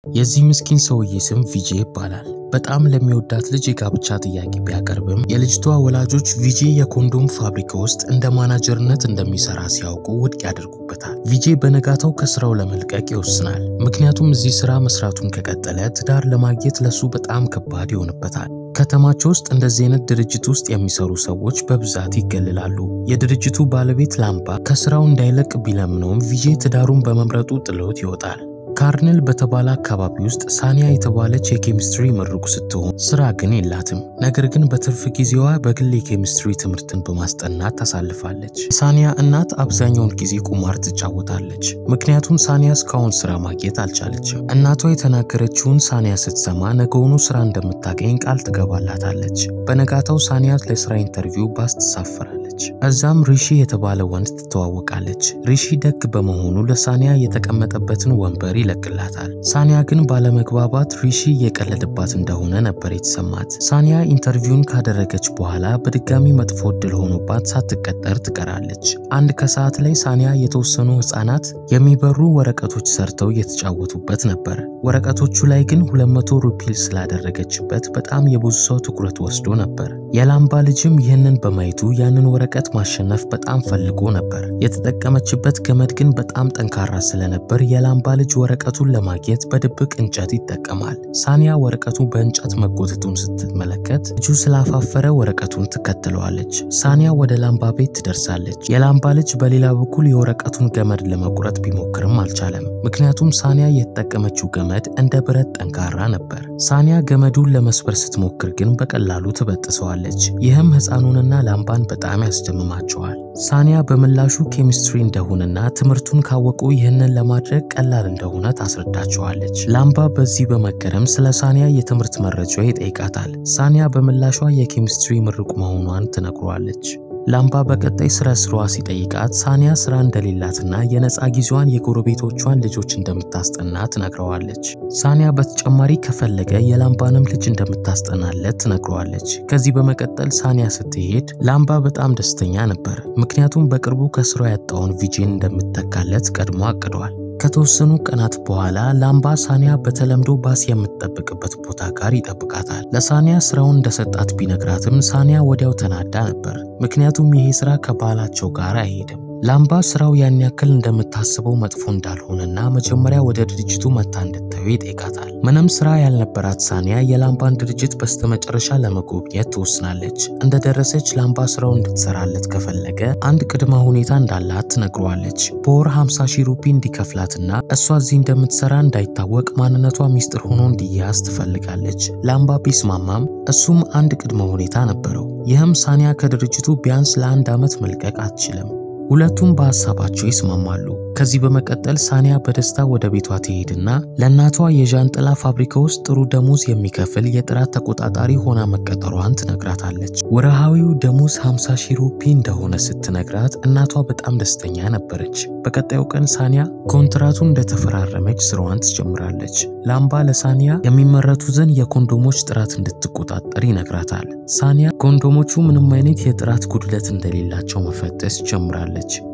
የዚህ ምስኪን ሰውዬ ስም ቪጄ ይባላል። በጣም ለሚወዳት ልጅ የጋብቻ ጥያቄ ቢያቀርብም የልጅቷ ወላጆች ቪጄ የኮንዶም ፋብሪካ ውስጥ እንደ ማናጀርነት እንደሚሰራ ሲያውቁ ውድቅ ያደርጉበታል። ቪጄ በነጋታው ከስራው ለመልቀቅ ይወስናል። ምክንያቱም እዚህ ስራ መስራቱን ከቀጠለ ትዳር ለማግኘት ለሱ በጣም ከባድ ይሆንበታል። ከተማቸው ውስጥ እንደዚህ አይነት ድርጅት ውስጥ የሚሰሩ ሰዎች በብዛት ይገልላሉ። የድርጅቱ ባለቤት ላምባ ከስራው እንዳይለቅ ቢለምነውም ቪጄ ትዳሩን በመምረጡ ጥሎት ይወጣል። ካርኔል በተባለ አካባቢ ውስጥ ሳኒያ የተባለች የኬሚስትሪ ምሩቅ ስትሆን ስራ ግን የላትም። ነገር ግን በትርፍ ጊዜዋ በግል የኬሚስትሪ ትምህርትን በማስጠናት ታሳልፋለች። ሳኒያ እናት አብዛኛውን ጊዜ ቁማር ትጫወታለች። ምክንያቱም ሳኒያ እስካሁን ስራ ማግኘት አልቻለችም። እናቷ የተናገረችውን ሳኒያ ስትሰማ ነገውኑ ስራ እንደምታገኝ ቃል ትገባላታለች። በነጋታው ሳኒያ ለስራ ኢንተርቪው ባስ ትሳፈራለች። እዛም ሪሺ የተባለ ወንድ ትተዋወቃለች። ሪሺ ደግ በመሆኑ ለሳኒያ የተቀመጠበትን ወንበር ይለቅላታል። ሳኒያ ግን ባለመግባባት ሪሺ እየቀለደባት እንደሆነ ነበር የተሰማት። ሳኒያ ኢንተርቪውን ካደረገች በኋላ በድጋሚ መጥፎ እድል ሆኖባት ሳትቀጠር ትቀራለች። አንድ ከሰዓት ላይ ሳኒያ የተወሰኑ ህፃናት የሚበሩ ወረቀቶች ሰርተው እየተጫወቱበት ነበር። ወረቀቶቹ ላይ ግን 200 ሩፒል ስላደረገችበት በጣም የብዙ ሰው ትኩረት ወስዶ ነበር። የላምባ ልጅም ይህንን በማየቱ ያንን ወረቀት ማሸነፍ በጣም ፈልጎ ነበር። የተጠቀመችበት ገመድ ግን በጣም ጠንካራ ስለነበር የላምባ ልጅ ወረቀቱን ለማግኘት በድብቅ እንጨት ይጠቀማል። ሳኒያ ወረቀቱ በእንጨት መጎተቱን ስትመለከት ልጁ ስላፋፈረ ወረቀቱን ትከተለዋለች። ሳኒያ ወደ ላምባ ቤት ትደርሳለች። የላምባ ልጅ በሌላ በኩል የወረቀቱን ገመድ ለመቁረጥ ቢሞክርም አልቻለም። ምክንያቱም ሳኒያ የተጠቀመችው ገመድ እንደ ብረት ጠንካራ ነበር። ሳኒያ ገመዱን ለመስበር ስትሞክር ግን በቀላሉ ትበጥሰዋለች። ይህም ህፃኑንና ላምባን በጣም ያስደምማቸዋል። ሳኒያ በምላሹ ኬሚስትሪ እንደሆነና ትምህርቱን ካወቁ ይህንን ለማድረግ ቀላል እንደሆነ ታስረዳቸዋለች። ላምባ በዚህ በመገረም ስለ ሳኒያ የትምህርት መረጃ ይጠይቃታል። ሳኒያ በምላሿ የኬሚስትሪ ምሩቅ መሆኗን ትነግሯለች። ላምባ በቀጣይ ስለ ስራዋ ሲጠይቃት ሳኒያ ስራ እንደሌላትና የነፃ ጊዜዋን የጎረቤቶቿን ልጆች እንደምታስጠና ትነግረዋለች። ሳኒያ በተጨማሪ ከፈለገ የላምባንም ልጅ እንደምታስጠናለት ትነግረዋለች። ከዚህ በመቀጠል ሳኒያ ስትሄድ ላምባ በጣም ደስተኛ ነበር። ምክንያቱም በቅርቡ ከስራ ያጣውን ቪጄን እንደምትተካለት ቀድሞ አቅዷል። ከተወሰኑ ቀናት በኋላ ላምባ ሳኒያ በተለምዶ ባስ የምትጠብቅበት ቦታ ጋር ይጠብቃታል። ለሳኒያ ስራውን እንደሰጣት ቢነግራትም ሳኒያ ወዲያው ተናዳ ነበር። ምክንያቱም ይሄ ስራ ከባህላቸው ጋር አይሄድም። ላምባ ስራው ያን ያክል እንደምታስበው መጥፎ እንዳልሆነና መጀመሪያ ወደ ድርጅቱ መታ እንድታዩ ይጠይቃታል። ምንም ስራ ያልነበራት ሳኒያ የላምባን ድርጅት በስተመጨረሻ ለመጎብኘት ትወስናለች። እንደደረሰች ላምባ ስራው እንድትሰራለት ከፈለገ አንድ ቅድመ ሁኔታ እንዳላት ትነግረዋለች። በወር 50 ሺህ ሩፒ እንዲከፍላትና እሷ እዚህ እንደምትሰራ እንዳይታወቅ ማንነቷ ሚስጥር ሆኖ እንዲያዝ ትፈልጋለች። ላምባ ቢስማማም እሱም አንድ ቅድመ ሁኔታ ነበረው። ይህም ሳኒያ ከድርጅቱ ቢያንስ ለአንድ ዓመት መልቀቅ አትችልም። ሁለቱም በሀሳባቸው ይስማማሉ። ከዚህ በመቀጠል ሳኒያ በደስታ ወደ ቤቷ ትሄድና ለእናቷ የዣንጥላ ፋብሪካ ውስጥ ጥሩ ደሞዝ የሚከፍል የጥራት ተቆጣጣሪ ሆና መቀጠሯን ትነግራታለች። ወርሃዊው ደሞዝ 50 ሺህ ሩፒ እንደሆነ ስትነግራት እናቷ በጣም ደስተኛ ነበረች። በቀጣዩ ቀን ሳኒያ ኮንትራቱን እንደተፈራረመች ስራዋን ትጀምራለች። ላምባ ለሳኒያ የሚመረቱትን የኮንዶሞች ጥራት እንድትቆጣጠር ይነግራታል። ሳኒያ ኮንዶሞቹ ምንም አይነት የጥራት ጉድለት እንደሌላቸው መፈተሽ ጀምራለች።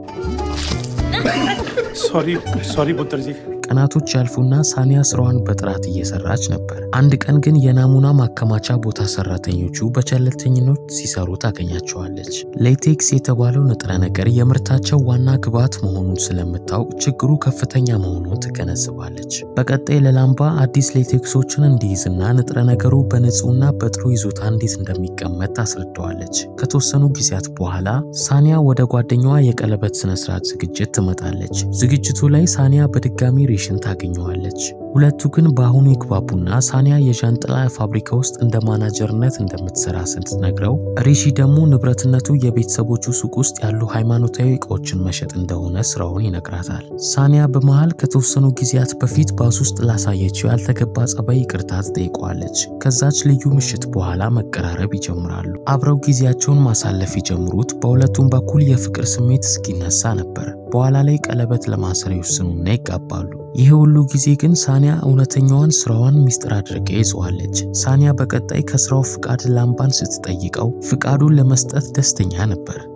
sorry sorry पुत्र जी ቀናቶች ያልፉና ሳኒያ ስራዋን በጥራት እየሰራች ነበር። አንድ ቀን ግን የናሙና ማከማቻ ቦታ ሰራተኞቹ በቸለልተኝነት ሲሰሩ ታገኛቸዋለች። ሌቴክስ የተባለው ንጥረ ነገር የምርታቸው ዋና ግብዓት መሆኑን ስለምታውቅ ችግሩ ከፍተኛ መሆኑን ትገነዝባለች። በቀጣይ ለላምባ አዲስ ሌቴክሶችን እንዲይዝና ንጥረ ነገሩ በንጹህና በጥሩ ይዞታ እንዴት እንደሚቀመጥ ታስረዳዋለች። ከተወሰኑ ጊዜያት በኋላ ሳኒያ ወደ ጓደኛዋ የቀለበት ስነስርዓት ዝግጅት ትመጣለች። ዝግጅቱ ላይ ሳኒያ በድጋሚ ሬሽን ታገኘዋለች። ሁለቱ ግን በአሁኑ ይግባቡና ሳኒያ የዣንጥላ ፋብሪካ ውስጥ እንደ ማናጀርነት እንደምትሰራ ስትነግረው ሪሺ ደግሞ ንብረትነቱ የቤተሰቦቹ ሱቅ ውስጥ ያሉ ሃይማኖታዊ እቃዎችን መሸጥ እንደሆነ ስራውን ይነግራታል። ሳኒያ በመሃል ከተወሰኑ ጊዜያት በፊት ባስ ውስጥ ላሳየችው ያልተገባ ጸባይ ይቅርታ ትጠይቀዋለች። ከዛች ልዩ ምሽት በኋላ መቀራረብ ይጀምራሉ። አብረው ጊዜያቸውን ማሳለፍ የጀምሩት በሁለቱም በኩል የፍቅር ስሜት እስኪነሳ ነበር። በኋላ ላይ ቀለበት ለማሰር ይወስኑና ይጋባሉ። ይህ ሁሉ ጊዜ ግን ሳኒያ እውነተኛዋን ስራዋን ሚስጥር አድርጋ ይዘዋለች። ሳኒያ በቀጣይ ከስራው ፍቃድ ላምባን ስትጠይቀው ፍቃዱን ለመስጠት ደስተኛ ነበር።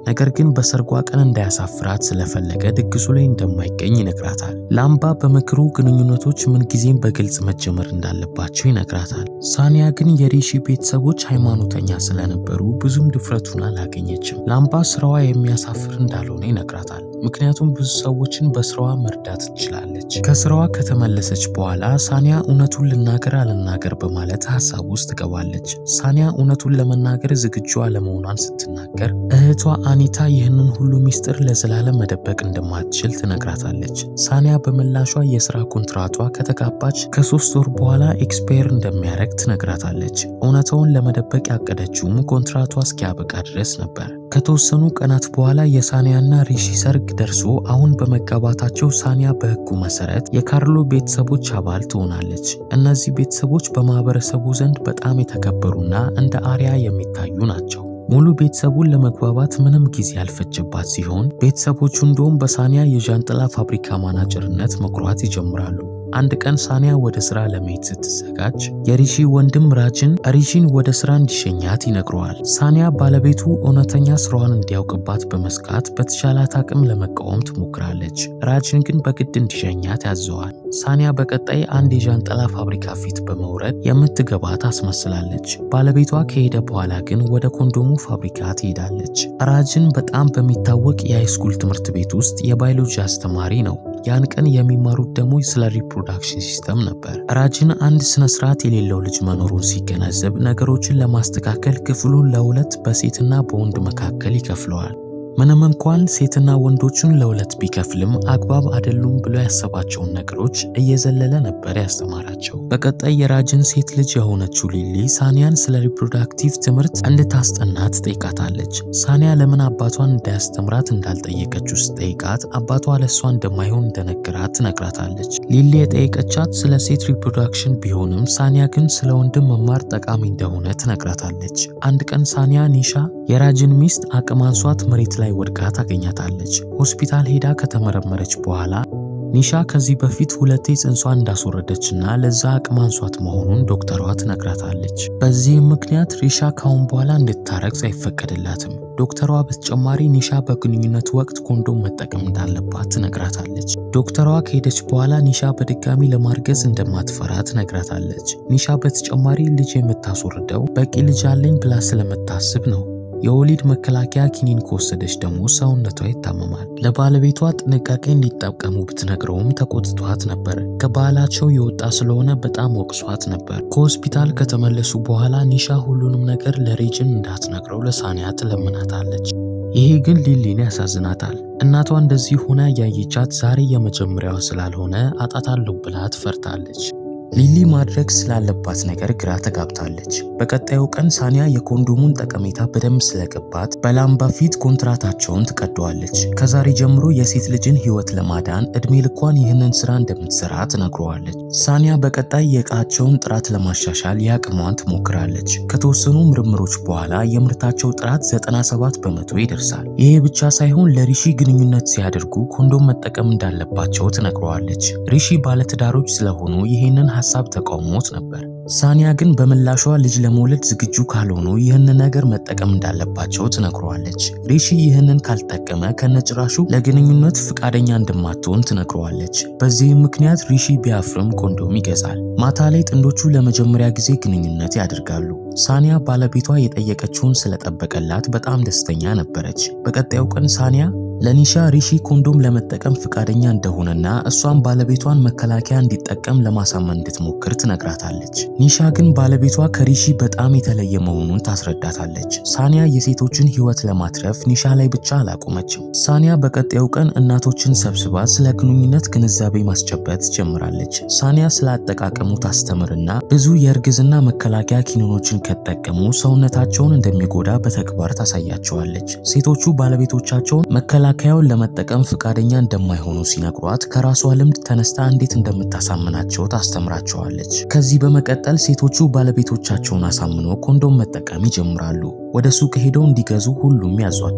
ነገር ግን በሰርጓ ቀን እንዳያሳፍራት ስለፈለገ ድግሱ ላይ እንደማይገኝ ይነግራታል። ላምባ በምክሩ ግንኙነቶች ምንጊዜም በግልጽ መጀመር እንዳለባቸው ይነግራታል። ሳኒያ ግን የሪሺ ቤተሰቦች ሃይማኖተኛ ስለነበሩ ብዙም ድፍረቱን አላገኘችም። ላምባ ስራዋ የሚያሳፍር እንዳልሆነ ይነግራታል። ምክንያቱም ብዙ ሰዎችን በስራዋ መርዳት ትችላለች። ከስራዋ ከተመለሰች በኋላ ሳኒያ እውነቱን ልናገር አልናገር በማለት ሀሳብ ውስጥ ትገባለች። ሳኒያ እውነቱን ለመናገር ዝግጁ አለመሆኗን ስትናገር እህቷ አኒታ ይህንን ሁሉ ሚስጥር ለዘላለም መደበቅ እንደማትችል ትነግራታለች። ሳኒያ በምላሿ የስራ ኮንትራቷ ከተጋባች ከሶስት ወር በኋላ ኤክስፓየር እንደሚያደርግ ትነግራታለች። እውነታውን ለመደበቅ ያቀደችውም ኮንትራቷ እስኪያበቃ ድረስ ነበር። ከተወሰኑ ቀናት በኋላ የሳኒያና ሪሺ ሰርግ ደርሶ አሁን በመጋባታቸው ሳኒያ በሕጉ መሰረት የካርሎ ቤተሰቦች አባል ትሆናለች። እነዚህ ቤተሰቦች በማህበረሰቡ ዘንድ በጣም የተከበሩና እንደ አርያ የሚታዩ ናቸው። ሙሉ ቤተሰቡን ለመግባባት ምንም ጊዜ ያልፈጀባት ሲሆን ቤተሰቦቹ እንደውም በሳኒያ የዣንጥላ ፋብሪካ ማናጀርነት መኩራት ይጀምራሉ። አንድ ቀን ሳኒያ ወደ ስራ ለመሄድ ስትዘጋጅ የሪሺ ወንድም ራጅን ሪሺን ወደ ስራ እንዲሸኛት ይነግረዋል። ሳኒያ ባለቤቱ እውነተኛ ስራዋን እንዲያውቅባት በመስጋት በተቻላት አቅም ለመቃወም ትሞክራለች። ራጅን ግን በግድ እንዲሸኛት ያዘዋል። ሳኒያ በቀጣይ አንድ የዣንጥላ ፋብሪካ ፊት በመውረድ የምትገባ ታስመስላለች። ባለቤቷ ከሄደ በኋላ ግን ወደ ኮንዶሙ ፋብሪካ ትሄዳለች። ራጅን በጣም በሚታወቅ የሃይስኩል ትምህርት ቤት ውስጥ የባዮሎጂ አስተማሪ ነው። ያን ቀን የሚማሩት ደግሞ ስለ ሪፕሮዳክሽን ሲስተም ነበር። ራጅን አንድ ስነ ስርዓት የሌለው ልጅ መኖሩን ሲገነዘብ ነገሮችን ለማስተካከል ክፍሉን ለሁለት በሴትና በወንድ መካከል ይከፍለዋል። ምንም እንኳን ሴትና ወንዶቹን ለሁለት ቢከፍልም አግባብ አይደሉም ብሎ ያሰባቸውን ነገሮች እየዘለለ ነበር ያስተማራቸው። በቀጣይ የራጅን ሴት ልጅ የሆነችው ሊሊ ሳኒያን ስለ ሪፕሮዳክቲቭ ትምህርት እንድታስጠና ትጠይቃታለች። ሳኒያ ለምን አባቷን እንዳያስተምራት እንዳልጠየቀችው ስትጠይቃት አባቷ ለእሷ እንደማይሆን እንደነገራት ትነግራታለች። ሊሊ የጠየቀቻት ስለ ሴት ሪፕሮዳክሽን ቢሆንም ሳኒያ ግን ስለ ወንድም መማር ጠቃሚ እንደሆነ ትነግራታለች። አንድ ቀን ሳኒያ ኒሻ የራጅን ሚስት አቅም አንሷት መሬት ላይ ወድቃ ታገኛታለች። ሆስፒታል ሄዳ ከተመረመረች በኋላ ኒሻ ከዚህ በፊት ሁለቴ ጽንሷን እንዳስወረደችና ለዛ አቅም አንሷት መሆኑን ዶክተሯ ትነግራታለች። በዚህም ምክንያት ሪሻ ካሁን በኋላ እንድታረግዝ አይፈቀድላትም። ዶክተሯ በተጨማሪ ኒሻ በግንኙነት ወቅት ኮንዶም መጠቀም እንዳለባት ትነግራታለች። ዶክተሯ ከሄደች በኋላ ኒሻ በድጋሚ ለማርገዝ እንደማትፈራ ትነግራታለች። ኒሻ በተጨማሪ ልጅ የምታስወርደው በቂ ልጅ አለኝ ብላ ስለምታስብ ነው። የወሊድ መከላከያ ኪኒን ከወሰደች ደግሞ ሰውነቷ ይታመማል። ለባለቤቷ ጥንቃቄ እንዲጠቀሙ ብትነግረውም ተቆጥቷት ነበር። ከባህላቸው የወጣ ስለሆነ በጣም ወቅሷት ነበር። ከሆስፒታል ከተመለሱ በኋላ ኒሻ ሁሉንም ነገር ለሬጅን እንዳትነግረው ለሳኒያ ትለምናታለች። ይሄ ግን ሊሊን ያሳዝናታል። እናቷ እንደዚህ ሆና ያየቻት ዛሬ የመጀመሪያዋ ስላልሆነ አጣታለሁ ብላ ትፈርታለች። ሊሊ ማድረግ ስላለባት ነገር ግራ ተጋብታለች። በቀጣዩ ቀን ሳኒያ የኮንዶሙን ጠቀሜታ በደንብ ስለገባት በላምባ ፊት ኮንትራታቸውን ትቀደዋለች። ከዛሬ ጀምሮ የሴት ልጅን ሕይወት ለማዳን እድሜ ልኳን ይህንን ስራ እንደምትሰራ ትነግረዋለች። ሳኒያ በቀጣይ የእቃቸውን ጥራት ለማሻሻል የአቅሟን ትሞክራለች። ከተወሰኑ ምርምሮች በኋላ የምርታቸው ጥራት 97 በመቶ ይደርሳል። ይሄ ብቻ ሳይሆን ለሪሺ ግንኙነት ሲያደርጉ ኮንዶም መጠቀም እንዳለባቸው ትነግረዋለች። ሪሺ ባለትዳሮች ስለሆኑ ይህንን ሀሳብ ተቃውሞት ነበር። ሳኒያ ግን በምላሿ ልጅ ለመውለድ ዝግጁ ካልሆኑ ይህንን ነገር መጠቀም እንዳለባቸው ትነግረዋለች። ሪሺ ይህንን ካልጠቀመ ከነጭራሹ ለግንኙነት ፍቃደኛ እንደማትሆን ትነግረዋለች። በዚህም ምክንያት ሪሺ ቢያፍርም ኮንዶም ይገዛል። ማታ ላይ ጥንዶቹ ለመጀመሪያ ጊዜ ግንኙነት ያደርጋሉ። ሳኒያ ባለቤቷ የጠየቀችውን ስለጠበቀላት በጣም ደስተኛ ነበረች። በቀጣዩ ቀን ሳኒያ ለኒሻ ሪሺ ኮንዶም ለመጠቀም ፍቃደኛ እንደሆነና እሷም ባለቤቷን መከላከያ እንዲጠቀም ለማሳመን እንድትሞክር ትነግራታለች። ኒሻ ግን ባለቤቷ ከሪሺ በጣም የተለየ መሆኑን ታስረዳታለች። ሳኒያ የሴቶችን ሕይወት ለማትረፍ ኒሻ ላይ ብቻ አላቆመችም። ሳኒያ በቀጣዩ ቀን እናቶችን ሰብስባ ስለ ግንኙነት ግንዛቤ ማስጨበጥ ትጀምራለች። ሳኒያ ስለ አጠቃቀሙ ታስተምርና ብዙ የእርግዝና መከላከያ ኪኒኖችን ከጠቀሙ ሰውነታቸውን እንደሚጎዳ በተግባር ታሳያቸዋለች። ሴቶቹ ባለቤቶቻቸውን መከላከያውን ለመጠቀም ፍቃደኛ እንደማይሆኑ ሲነግሯት ከራሷ ልምድ ተነስታ እንዴት እንደምታሳምናቸው ታስተምራቸዋለች። ከዚህ በመቀጠል ሴቶቹ ባለቤቶቻቸውን አሳምኖ ኮንዶም መጠቀም ይጀምራሉ። ወደ ሱቅ ሄደው እንዲገዙ ሁሉም ያዟቸዋል።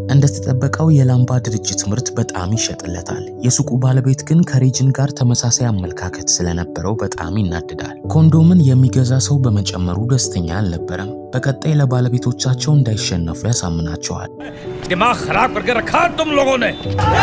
እንደተጠበቀው የላምባ ድርጅት ምርት በጣም ይሸጥለታል። የሱቁ ባለቤት ግን ከሬጅን ጋር ተመሳሳይ አመለካከት ስለነበረው በጣም ይናድዳል። ኮንዶምን የሚገዛ ሰው በመጨመሩ ደስተኛ አልነበረም። በቀጣይ ለባለቤቶቻቸው እንዳይሸነፉ ያሳምናቸዋል። दिमाग खराब करके रखा है तुम लोगों ने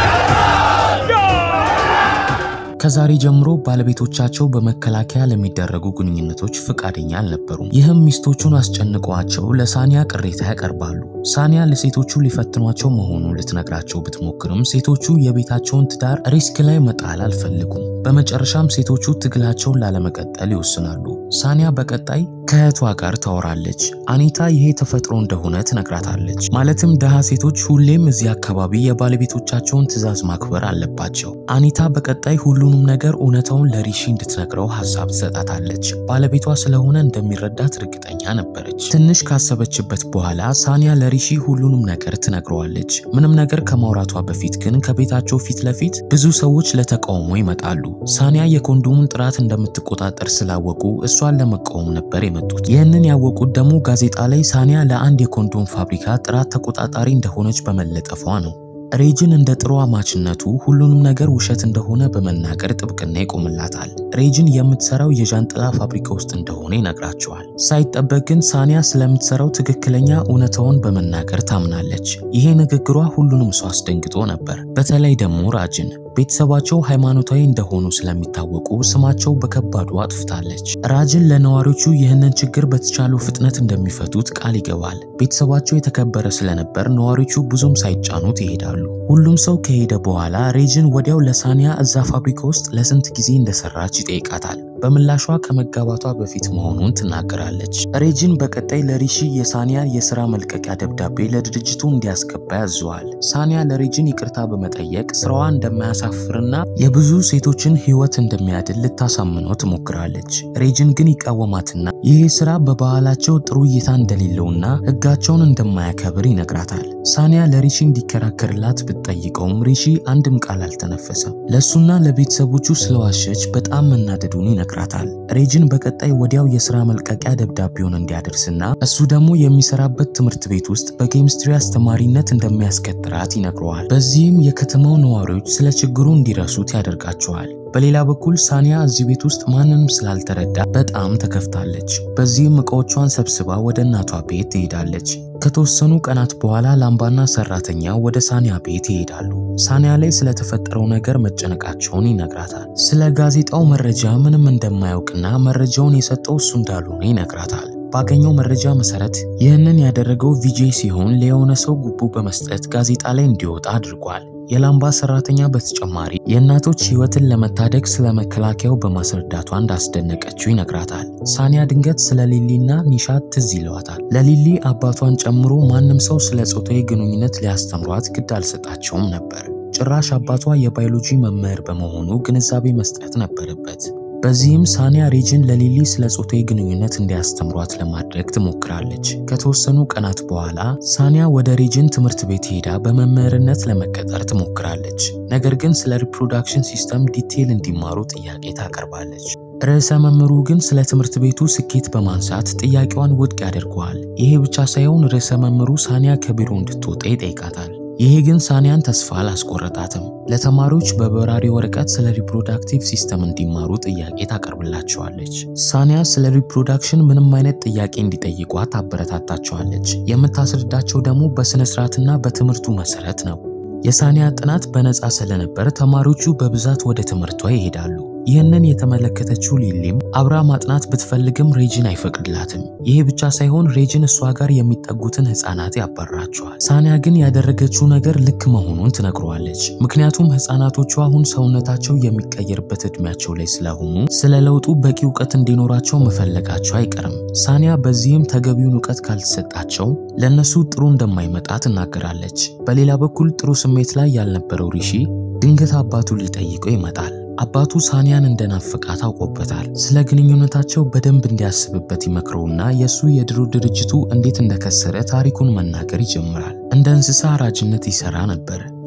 ከዛሬ ጀምሮ ባለቤቶቻቸው በመከላከያ ለሚደረጉ ግንኙነቶች ፍቃደኛ አልነበሩም። ይህም ሚስቶቹን አስጨንቀዋቸው ለሳኒያ ቅሬታ ያቀርባሉ። ሳኒያ ለሴቶቹ ሊፈትኗቸው መሆኑን ልትነግራቸው ብትሞክርም ሴቶቹ የቤታቸውን ትዳር ሪስክ ላይ መጣል አልፈልጉም። በመጨረሻም ሴቶቹ ትግላቸውን ላለመቀጠል ይወስናሉ። ሳኒያ በቀጣይ ከእህቷ ጋር ታወራለች። አኒታ ይሄ ተፈጥሮ እንደሆነ ትነግራታለች። ማለትም ድሃ ሴቶች ሁሌም እዚህ አካባቢ የባለቤቶቻቸውን ትዕዛዝ ማክበር አለባቸው። አኒታ በቀጣይ ሁሉንም ነገር እውነታውን ለሪሺ እንድትነግረው ሀሳብ ትሰጣታለች። ባለቤቷ ስለሆነ እንደሚረዳት እርግጠኛ ነበረች። ትንሽ ካሰበችበት በኋላ ሳኒያ ለሪሺ ሁሉንም ነገር ትነግረዋለች። ምንም ነገር ከማውራቷ በፊት ግን ከቤታቸው ፊት ለፊት ብዙ ሰዎች ለተቃውሞ ይመጣሉ። ሳኒያ የኮንዶሙን ጥራት እንደምትቆጣጠር ስላወቁ እሷን ለመቃወም ነበር የመጡት። ይህንን ያወቁት ደግሞ ጋዜጣ ላይ ሳኒያ ለአንድ የኮንዶም ፋብሪካ ጥራት ተቆጣጣሪ እንደሆነች በመለጠፏ ነው። ሬጅን እንደ ጥሩ አማችነቱ ሁሉንም ነገር ውሸት እንደሆነ በመናገር ጥብቅና ይቆምላታል። ሬጅን የምትሰራው የዣንጥላ ፋብሪካ ውስጥ እንደሆነ ይነግራቸዋል። ሳይጠበቅ ግን ሳኒያ ስለምትሰራው ትክክለኛ እውነታውን በመናገር ታምናለች። ይሄ ንግግሯ ሁሉንም ሰው አስደንግጦ ነበር። በተለይ ደግሞ ራጅን ቤተሰባቸው ሃይማኖታዊ እንደሆኑ ስለሚታወቁ ስማቸው በከባዱ አጥፍታለች። ራጅን ለነዋሪዎቹ ይህንን ችግር በተቻለው ፍጥነት እንደሚፈቱት ቃል ይገባል። ቤተሰባቸው የተከበረ ስለነበር ነዋሪዎቹ ብዙም ሳይጫኑት ይሄዳሉ። ሁሉም ሰው ከሄደ በኋላ ሬጅን ወዲያው ለሳኒያ እዛ ፋብሪካ ውስጥ ለስንት ጊዜ እንደሰራች ይጠይቃታል። በምላሿ ከመጋባቷ በፊት መሆኑን ትናገራለች። ሬጅን በቀጣይ ለሪሺ የሳኒያ የስራ መልቀቂያ ደብዳቤ ለድርጅቱ እንዲያስገባ ያዘዋል። ሳኒያ ለሬጅን ይቅርታ በመጠየቅ ስራዋ እንደማያሳፍርና የብዙ ሴቶችን ሕይወት እንደሚያድን ልታሳምነው ትሞክራለች። ሬጅን ግን ይቃወማትና ይህ ስራ በባህላቸው ጥሩ እይታ እንደሌለውና ሕጋቸውን እንደማያከብር ይነግራታል። ሳኒያ ለሪሺ እንዲከራከርላት ብትጠይቀውም ሪሺ አንድም ቃል አልተነፈሰም። ለእሱና ለቤተሰቦቹ ስለዋሸች በጣም መናደዱን ይነግራታል። ሬጅን በቀጣይ ወዲያው የስራ መልቀቂያ ደብዳቤውን እንዲያደርስና እሱ ደግሞ የሚሰራበት ትምህርት ቤት ውስጥ በኬሚስትሪ አስተማሪነት እንደሚያስቀጥራት ይነግረዋል። በዚህም የከተማው ነዋሪዎች ስለ ችግሩ እንዲረሱት ያደርጋቸዋል። በሌላ በኩል ሳኒያ እዚህ ቤት ውስጥ ማንንም ስላልተረዳ በጣም ተከፍታለች። በዚህም እቃዎቿን ሰብስባ ወደ እናቷ ቤት ትሄዳለች። ከተወሰኑ ቀናት በኋላ ላምባና ሰራተኛ ወደ ሳኒያ ቤት ይሄዳሉ። ሳኒያ ላይ ስለተፈጠረው ነገር መጨነቃቸውን ይነግራታል። ስለ ጋዜጣው መረጃ ምንም እንደማያውቅና መረጃውን የሰጠው እሱ እንዳልሆነ ይነግራታል። ባገኘው መረጃ መሰረት ይህንን ያደረገው ቪጄ ሲሆን ለየሆነ ሰው ጉቦ በመስጠት ጋዜጣ ላይ እንዲወጣ አድርጓል። የላምባ ሰራተኛ በተጨማሪ የእናቶች ሕይወትን ለመታደግ ስለ መከላከያው በማስረዳቷ እንዳስደነቀችው ይነግራታል። ሳኒያ ድንገት ስለ ሊሊና ኒሻት ትዝ ይለዋታል። ለሊሊ አባቷን ጨምሮ ማንም ሰው ስለ ጾታዊ ግንኙነት ሊያስተምሯት ግድ አልሰጣቸውም ነበር። ጭራሽ አባቷ የባዮሎጂ መምህር በመሆኑ ግንዛቤ መስጠት ነበረበት። በዚህም ሳኒያ ሬጅን ለሊሊ ስለ ጾታዊ ግንኙነት እንዲያስተምሯት ለማድረግ ትሞክራለች። ከተወሰኑ ቀናት በኋላ ሳኒያ ወደ ሬጅን ትምህርት ቤት ሄዳ በመምህርነት ለመቀጠር ትሞክራለች። ነገር ግን ስለ ሪፕሮዳክሽን ሲስተም ዲቴይል እንዲማሩ ጥያቄ ታቀርባለች። ርዕሰ መምህሩ ግን ስለ ትምህርት ቤቱ ስኬት በማንሳት ጥያቄዋን ውድቅ ያደርገዋል። ይሄ ብቻ ሳይሆን ርዕሰ መምህሩ ሳኒያ ከቢሮ እንድትወጣ ይጠይቃታል። ይሄ ግን ሳኒያን ተስፋ አላስቆረጣትም። ለተማሪዎች በበራሪ ወረቀት ስለ ሪፕሮዳክቲቭ ሲስተም እንዲማሩ ጥያቄ ታቀርብላቸዋለች። ሳኒያ ስለ ሪፕሮዳክሽን ምንም አይነት ጥያቄ እንዲጠይቋት ታበረታታቸዋለች። የምታስረዳቸው ደግሞ በስነ ስርዓትና በትምህርቱ መሰረት ነው። የሳኒያ ጥናት በነፃ ስለነበር ተማሪዎቹ በብዛት ወደ ትምህርቷ ይሄዳሉ። ይህንን የተመለከተችው ሊሊም አብራ ማጥናት ብትፈልግም ሬጅን አይፈቅድላትም። ይሄ ብቻ ሳይሆን ሬጅን እሷ ጋር የሚጠጉትን ህፃናት ያባርራቸዋል። ሳኒያ ግን ያደረገችው ነገር ልክ መሆኑን ትነግረዋለች። ምክንያቱም ህፃናቶቹ አሁን ሰውነታቸው የሚቀየርበት እድሜያቸው ላይ ስለሆኑ ስለ ለውጡ በቂ እውቀት እንዲኖራቸው መፈለጋቸው አይቀርም። ሳኒያ በዚህም ተገቢውን እውቀት ካልተሰጣቸው ለእነሱ ጥሩ እንደማይመጣ ትናገራለች። በሌላ በኩል ጥሩ ስሜት ላይ ያልነበረው ሪሺ ድንገት አባቱ ሊጠይቀው ይመጣል። አባቱ ሳኒያን እንደናፈቃት አውቆበታል። ስለ ግንኙነታቸው በደንብ እንዲያስብበት ይመክረውና የእሱ የድሮ ድርጅቱ እንዴት እንደከሰረ ታሪኩን መናገር ይጀምራል። እንደ እንስሳ አራጅነት ይሰራ ነበር።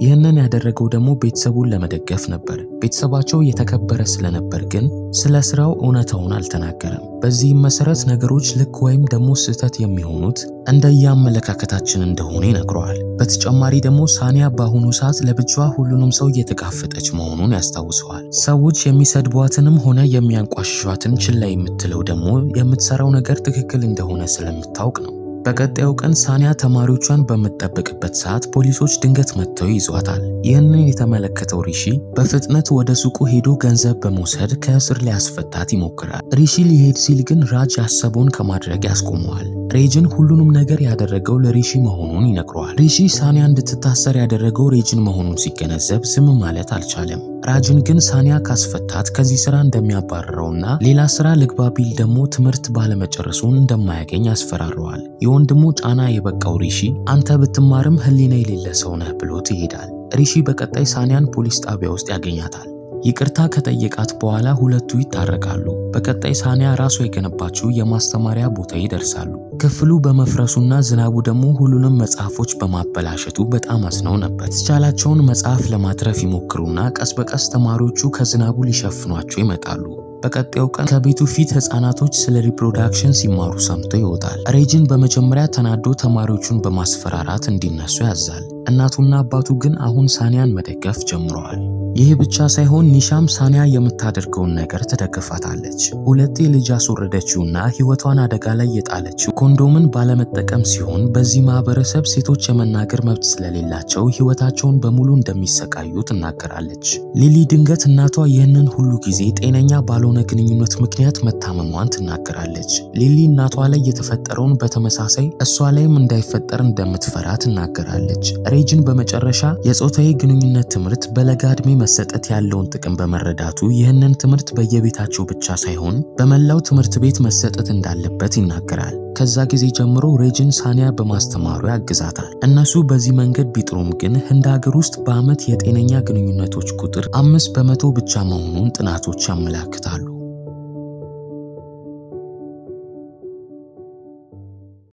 ይህንን ያደረገው ደግሞ ቤተሰቡን ለመደገፍ ነበር። ቤተሰባቸው የተከበረ ስለነበር ግን ስለ ስራው እውነታውን አልተናገረም። በዚህም መሰረት ነገሮች ልክ ወይም ደግሞ ስህተት የሚሆኑት እንደየአመለካከታችን እንደሆነ ይነግረዋል። በተጨማሪ ደግሞ ሳኒያ በአሁኑ ሰዓት ለብቻዋ ሁሉንም ሰው እየተጋፈጠች መሆኑን ያስታውሰዋል። ሰዎች የሚሰድቧትንም ሆነ የሚያንቋሽሿትን ችላ የምትለው ደግሞ የምትሰራው ነገር ትክክል እንደሆነ ስለምታውቅ ነው። በቀጣዩ ቀን ሳኒያ ተማሪዎቿን በምትጠብቅበት ሰዓት ፖሊሶች ድንገት መጥተው ይዟታል። ይህንን የተመለከተው ሪሺ በፍጥነት ወደ ሱቁ ሄዶ ገንዘብ በመውሰድ ከእስር ሊያስፈታት ይሞክራል። ሪሺ ሊሄድ ሲል ግን ራጅ ያሰበውን ከማድረግ ያስቆመዋል። ሬጅን ሁሉንም ነገር ያደረገው ለሪሺ መሆኑን ይነግረዋል። ሪሺ ሳኒያ እንድትታሰር ያደረገው ሬጅን መሆኑን ሲገነዘብ ዝም ማለት አልቻለም። ራጅን ግን ሳኒያ ካስፈታት ከዚህ ስራ እንደሚያባርረውና ሌላ ስራ ልግባ ቢል ደግሞ ትምህርት ባለመጨረሱን እንደማያገኝ ያስፈራረዋል። የወንድሙ ጫና የበቃው ሪሺ አንተ ብትማርም ሕሊና የሌለ ሰው ነህ ብሎት ይሄዳል። ሪሺ በቀጣይ ሳኒያን ፖሊስ ጣቢያ ውስጥ ያገኛታል። ይቅርታ ከጠየቃት በኋላ ሁለቱ ይታረቃሉ። በቀጣይ ሳኒያ ራሷ የገነባችው የማስተማሪያ ቦታ ይደርሳሉ። ክፍሉ በመፍረሱና ዝናቡ ደግሞ ሁሉንም መጽሐፎች በማበላሸቱ በጣም አዝነው ነበር። የተቻላቸውን መጽሐፍ ለማትረፍ ይሞክሩና ቀስ በቀስ ተማሪዎቹ ከዝናቡ ሊሸፍኗቸው ይመጣሉ። በቀጣዩ ቀን ከቤቱ ፊት ህፃናቶች ስለ ሪፕሮዳክሽን ሲማሩ ሰምቶ ይወጣል። ሬጅን በመጀመሪያ ተናዶ ተማሪዎቹን በማስፈራራት እንዲነሱ ያዛል። እናቱና አባቱ ግን አሁን ሳኒያን መደገፍ ጀምረዋል። ይህ ብቻ ሳይሆን ኒሻም ሳኒያ የምታደርገውን ነገር ትደግፋታለች። ሁለቴ ልጅ ያስወረደችውና ህይወቷን አደጋ ላይ የጣለችው ኮንዶምን ባለመጠቀም ሲሆን በዚህ ማህበረሰብ ሴቶች የመናገር መብት ስለሌላቸው ህይወታቸውን በሙሉ እንደሚሰቃዩ ትናገራለች። ሊሊ ድንገት እናቷ ይህንን ሁሉ ጊዜ ጤነኛ ባልሆነ ግንኙነት ምክንያት መታመሟን ትናገራለች። ሊሊ እናቷ ላይ የተፈጠረውን በተመሳሳይ እሷ ላይም እንዳይፈጠር እንደምትፈራ ትናገራለች። ሬጅን በመጨረሻ የጾታዊ ግንኙነት ትምህርት በለጋ ዕድሜ መሰጠት ያለውን ጥቅም በመረዳቱ ይህንን ትምህርት በየቤታቸው ብቻ ሳይሆን በመላው ትምህርት ቤት መሰጠት እንዳለበት ይናገራል። ከዛ ጊዜ ጀምሮ ሬጅን ሳኒያ በማስተማሩ ያግዛታል። እነሱ በዚህ መንገድ ቢጥሩም ግን ህንድ ሀገር ውስጥ በዓመት የጤነኛ ግንኙነቶች ቁጥር አምስት በመቶ ብቻ መሆኑን ጥናቶች ያመላክታሉ።